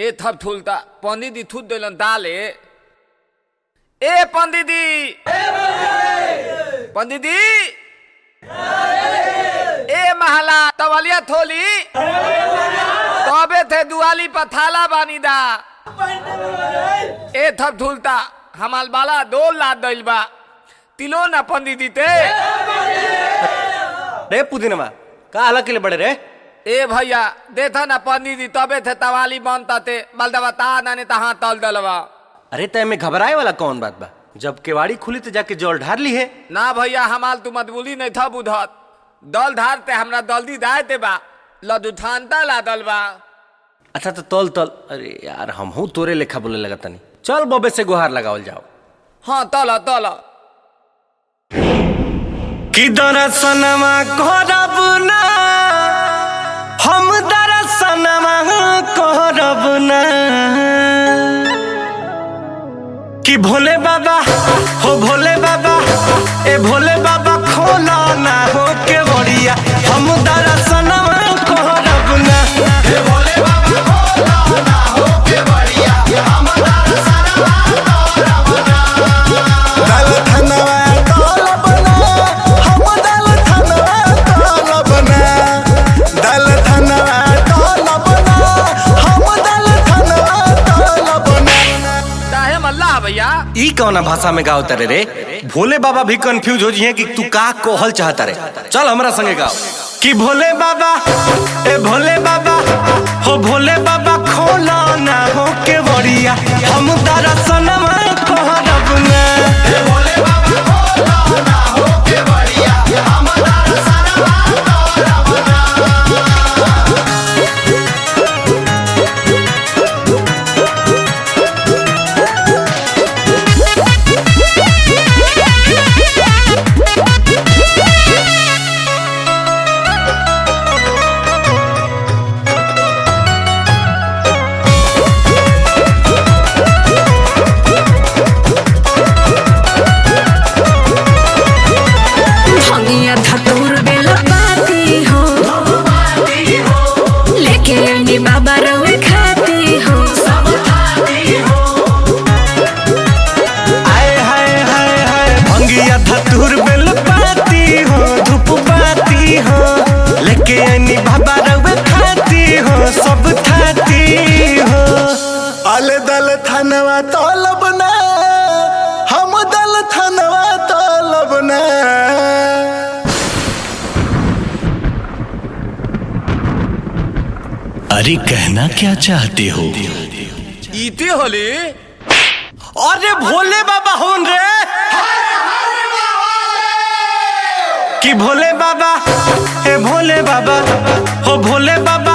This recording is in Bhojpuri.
ए थप ठुलता पंडित जी थूत दिलन दाले ए पंडित जी पंडित जी ए महला तवलिया थोली तबे थे दुआली पर थाला बानी दा ए थप ठुलता हमाल बाला दो लाद दिल बा तिलो ना पंडित जी ते रे पुदीनमा का अलग के लिए बड़े रे ए भैया देखा ना पंडित जी तबे थे तवाली बनता थे बलदवा ता नाने तहाँ तल दलवा अरे तय में घबराए वाला कौन बात बा जब केवाड़ी खुली तो जाके जल ढार ली है ना भैया हमाल तू मतबुली नहीं था बुधत दल धारते हमरा दल्दी दाए ते बा लदुठानता ला दल बा अच्छा तो तल तल अरे यार हम हूँ तोरे लेखा बोले लगा तनी चल बबे से गुहार लगावल जाओ हाँ तल तल कि दरसनमा करब ना हम दरसनमा करब ना कि भोले बाबा हो भोले बाबा ए भोले बाबा खोला ना हो के बड़िया हम दरसनमा करब ना हे भोले बाबा खोला ना हो के बड़िया हम दरसनमा दल धनवा तलबना हम दल धनवा तलबना दल धनवा तलबना हम दल धनवा तलबना चाहे मल्ला भैया ई कौना भाषा में गाओ तारे रे भोले बाबा भी कंफ्यूज हो जिए कि तू का कोहल चाहता रे चल हमरा संगे गाओ कि भोले बाबा ए भोले बाबा हो भोले बाबा खोला ना हो के बड़िया हम दरसनमा कहरब ना ए भोले बाबा खोला ना हो के बड़िया हम दरसनमा कहरब ना भंगिया धतूर बेला पाती हो लेके आनी बाबा रवे खाती हो आए हाय हाय हाय भंगिया धतूर बेल पाती हो धूप पाती हो लेके आनी बाबा रवे खाती हो सब खाती हो अल दल धनवा तलबना हम दल धनवा तलबना अरे कहना क्या चाहते हो इती होली अरे भोले बाबा होन रे कि भोले बाबा ए भोले बाबा हो भोले बाबा